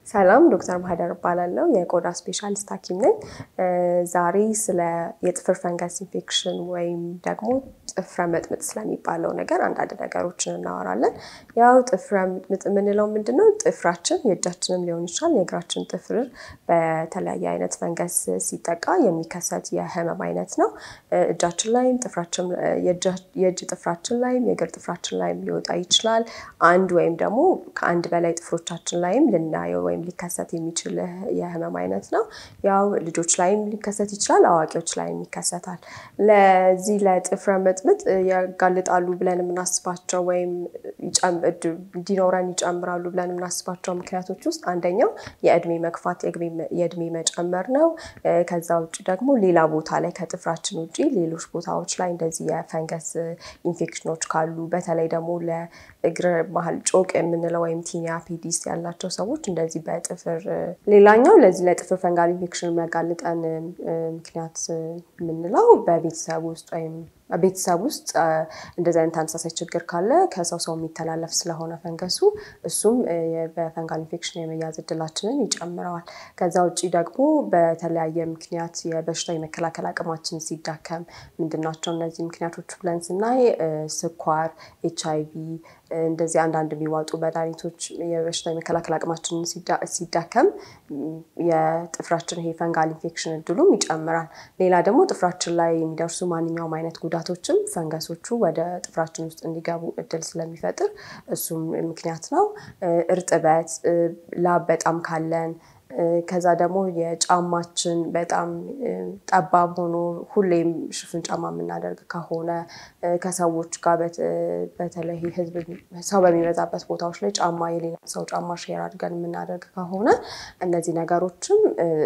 ሰላም ዶክተር ማህደር እባላለሁ። የቆዳ ስፔሻሊስት ሐኪም ነኝ። ዛሬ ስለ የጥፍር ፈንገስ ኢንፌክሽን ወይም ደግሞ ጥፍረ መጥምጥ ስለሚባለው ነገር አንዳንድ ነገሮችን እናወራለን። ያው ጥፍረ መጥምጥ የምንለው ምንድን ነው? ጥፍራችን የእጃችንም ሊሆን ይችላል የእግራችን ጥፍር በተለያየ አይነት ፈንገስ ሲጠቃ የሚከሰት የህመም አይነት ነው። እጃችን ላይም ጥፍራችን የእጅ ጥፍራችን ላይም የእግር ጥፍራችን ላይም ሊወጣ ይችላል። አንድ ወይም ደግሞ ከአንድ በላይ ጥፍሮቻችን ላይም ልናየው ወይም ሊከሰት የሚችል የህመም አይነት ነው። ያው ልጆች ላይም ሊከሰት ይችላል፣ አዋቂዎች ላይም ይከሰታል። ለዚህ ለጥፍረ መጥምጥ ያጋልጣሉ ብለን የምናስባቸው ወይም እንዲኖረን ይጨምራሉ ብለን የምናስባቸው ምክንያቶች ውስጥ አንደኛው የእድሜ መግፋት የእድሜ መጨመር ነው። ከዛ ውጭ ደግሞ ሌላ ቦታ ላይ ከጥፍራችን ውጭ ሌሎች ቦታዎች ላይ እንደዚህ የፈንገስ ኢንፌክሽኖች ካሉ በተለይ ደግሞ ለእግር መሀል ጮቅ የምንለው ወይም ቲኒያ ፔዲስ ያላቸው ሰዎች እንደዚህ በጥፍር ሌላኛው ለዚህ ለጥፍር ፈንጋል ኢንፌክሽን የሚያጋልጠን ምክንያት የምንለው በቤተሰብ ውስጥ ወይም ቤተሰብ ውስጥ እንደዚህ አይነት ተመሳሳይ ችግር ካለ ከሰው ሰው የሚተላለፍ ስለሆነ ፈንገሱ እሱም በፈንጋል ኢንፌክሽን የመያዝ እድላችንን ይጨምረዋል። ከዛ ውጭ ደግሞ በተለያየ ምክንያት የበሽታ የመከላከል አቅማችን ሲዳከም ምንድናቸው እነዚህ ምክንያቶች ብለን ስናይ ስኳር፣ ኤች አይ ቪ እንደዚህ አንዳንድ የሚዋጡ መድኃኒቶች የበሽታ የመከላከል አቅማችንን ሲዳከም የጥፍራችን ይሄ ፈንጋል ኢንፌክሽን እድሉም ይጨምራል። ሌላ ደግሞ ጥፍራችን ላይ የሚደርሱ ማንኛውም አይነት ጉዳቶችም ፈንገሶቹ ወደ ጥፍራችን ውስጥ እንዲገቡ እድል ስለሚፈጥር እሱም ምክንያት ነው። እርጥበት፣ ላብ በጣም ካለን ከዛ ደግሞ የጫማችን በጣም ጠባብ ሆኖ ሁሌም ሽፍን ጫማ የምናደርግ ከሆነ ከሰዎች ጋር በተለይ ህዝብ ሰው በሚበዛበት ቦታዎች ላይ ጫማ የሌላ ሰው ጫማ ሼር አድርገን የምናደርግ ከሆነ እነዚህ ነገሮችም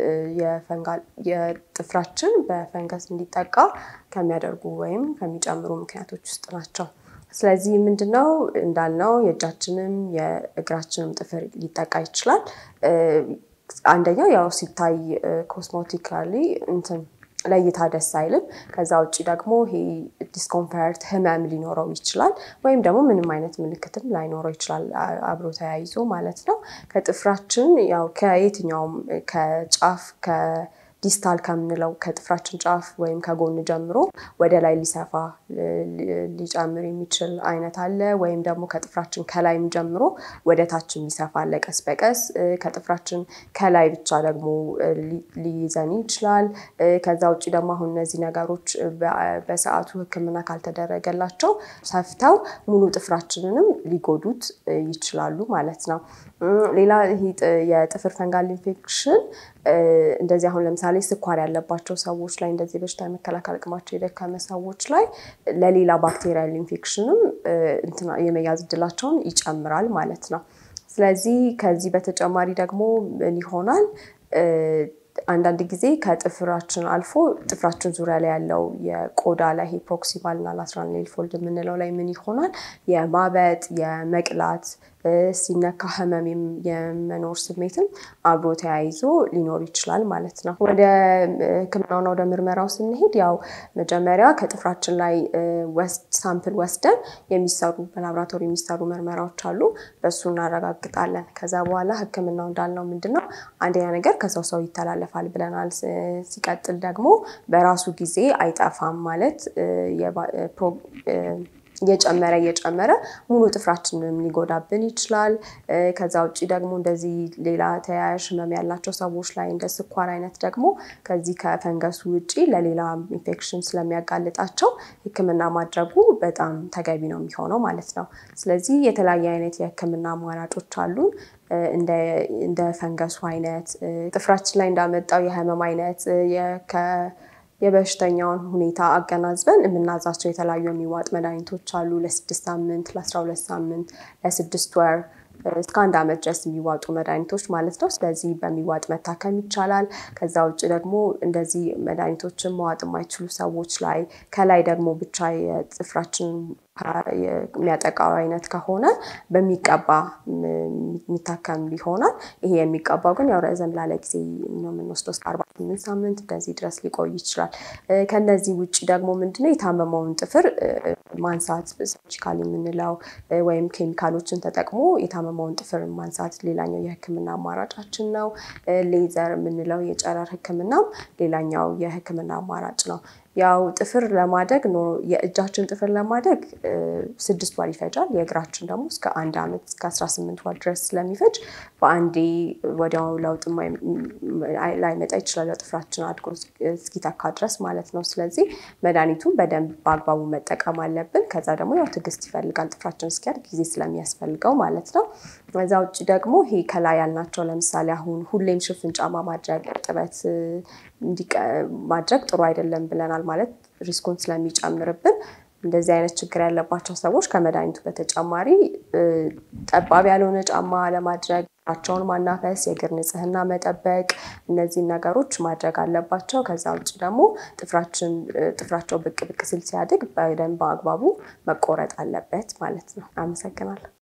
የጥፍራችን በፈንገስ እንዲጠቃ ከሚያደርጉ ወይም ከሚጨምሩ ምክንያቶች ውስጥ ናቸው። ስለዚህ ምንድነው እንዳልነው የእጃችንም የእግራችንም ጥፍር ሊጠቃ ይችላል። አንደኛው ያው ሲታይ ኮስሞቲካሊ እንትን ለእይታ ደስ አይልም። ከዛ ውጭ ደግሞ ይሄ ዲስኮምፈርት ህመም ሊኖረው ይችላል። ወይም ደግሞ ምንም አይነት ምልክትም ላይኖረው ይችላል አብሮ ተያይዞ ማለት ነው። ከጥፍራችን ያው ከየትኛውም ከጫፍ ከዲስታል ከምንለው ከጥፍራችን ጫፍ ወይም ከጎን ጀምሮ ወደ ላይ ሊሰፋ ሊጨምር የሚችል አይነት አለ። ወይም ደግሞ ከጥፍራችን ከላይም ጀምሮ ወደ ታች የሚሰፋ አለ ቀስ በቀስ ከጥፍራችን ከላይ ብቻ ደግሞ ሊይዘን ይችላል። ከዛ ውጭ ደግሞ አሁን እነዚህ ነገሮች በሰዓቱ ሕክምና ካልተደረገላቸው ሰፍተው ሙሉ ጥፍራችንንም ሊጎዱት ይችላሉ ማለት ነው። ሌላ ይሄ የጥፍር ፈንጋል ኢንፌክሽን እንደዚህ አሁን ለምሳሌ ስኳር ያለባቸው ሰዎች ላይ እንደዚህ በሽታ የመከላከል አቅማቸው የደከመ ሰዎች ላይ ለሌላ ባክቴሪያል ኢንፌክሽንም የመያዝ እድላቸውን ይጨምራል ማለት ነው። ስለዚህ ከዚህ በተጨማሪ ደግሞ ምን ይሆናል? አንዳንድ ጊዜ ከጥፍራችን አልፎ ጥፍራችን ዙሪያ ላይ ያለው የቆዳ ላይ ይሄ ፕሮክሲማል እና ላትራል ኔል ፎልድ የምንለው ላይ ምን ይሆናል? የማበጥ የመቅላት ሲነካ ህመም የመኖር ስሜትም አብሮ ተያይዞ ሊኖር ይችላል ማለት ነው። ወደ ህክምናውና ወደ ምርመራው ስንሄድ ያው መጀመሪያ ከጥፍራችን ላይ ሳምፕል ወስደን የሚሰሩ በላብራቶሪ የሚሰሩ ምርመራዎች አሉ። በሱ እናረጋግጣለን። ከዛ በኋላ ህክምናው እንዳልነው ምንድነው አንደኛ ነገር ከሰው ሰው ይተላለፋል ብለናል። ሲቀጥል ደግሞ በራሱ ጊዜ አይጠፋም ማለት እየጨመረ እየጨመረ ሙሉ ጥፍራችንንም ሊጎዳብን ይችላል። ከዛ ውጭ ደግሞ እንደዚህ ሌላ ተያያዥ ህመም ያላቸው ሰዎች ላይ እንደ ስኳር አይነት ደግሞ ከዚህ ከፈንገሱ ውጪ ለሌላ ኢንፌክሽን ስለሚያጋልጣቸው ህክምና ማድረጉ በጣም ተገቢ ነው የሚሆነው ማለት ነው። ስለዚህ የተለያየ አይነት የህክምና አማራጮች አሉን። እንደ ፈንገሱ አይነት ጥፍራችን ላይ እንዳመጣው የህመም አይነት የበሽተኛውን ሁኔታ አገናዝበን የምናዛቸው የተለያዩ የሚዋጥ መድኃኒቶች አሉ። ለስድስት ሳምንት ለአስራ ሁለት ሳምንት ለስድስት ወር እስከ አንድ ዓመት ድረስ የሚዋጡ መድኃኒቶች ማለት ነው። ስለዚህ በሚዋጥ መታከም ይቻላል። ከዛ ውጭ ደግሞ እንደዚህ መድኃኒቶችን መዋጥ የማይችሉ ሰዎች ላይ ከላይ ደግሞ ብቻ የጥፍራችን የሚያጠቃው አይነት ከሆነ በሚቀባ የሚታከም ይሆናል። ይሄ የሚቀባው ግን ያው ረዘም ላለ ጊዜ ነው የምንወስደው እስከ አርባ ስምንት ሳምንት እንደዚህ ድረስ ሊቆይ ይችላል። ከነዚህ ውጭ ደግሞ ምንድነው የታመመውን ጥፍር ማንሳት ሰርጂካል የምንለው ወይም ኬሚካሎችን ተጠቅሞ የታመመውን ጥፍር ማንሳት ሌላኛው የህክምና አማራጫችን ነው። ሌዘር የምንለው የጨረር ህክምናም ሌላኛው የህክምና አማራጭ ነው። ያው ጥፍር ለማደግ የእጃችን ጥፍር ለማደግ ስድስት ወር ይፈጃል። የእግራችን ደግሞ እስከ አንድ አመት እስከ አስራ ስምንት ወር ድረስ ስለሚፈጅ በአንዴ ወዲያው ለውጥ ላይመጣ ይችላል። ጥፍራችን አድጎ እስኪተካ ድረስ ማለት ነው። ስለዚህ መድኃኒቱን በደንብ በአግባቡ መጠቀም አለብን። ከዛ ደግሞ ያው ትዕግስት ይፈልጋል ጥፍራችን እስኪያድግ ጊዜ ስለሚያስፈልገው ማለት ነው። ከዛ ውጭ ደግሞ ይሄ ከላይ ያልናቸው ለምሳሌ አሁን ሁሌም ሽፍን ጫማ ማድረግ እርጥበት ማድረግ ጥሩ አይደለም ብለናል ማለት ሪስኩን ስለሚጨምርብን እንደዚህ አይነት ችግር ያለባቸው ሰዎች ከመድኃኒቱ በተጨማሪ ጠባብ ያልሆነ ጫማ ለማድረግ እግራቸውን ማናፈስ የእግር ንጽህና መጠበቅ እነዚህን ነገሮች ማድረግ አለባቸው። ከዛ ውጭ ደግሞ ጥፍራችን ጥፍራቸው ብቅ ብቅ ሲል ሲያድግ በደንብ በአግባቡ መቆረጥ አለበት ማለት ነው። አመሰግናለሁ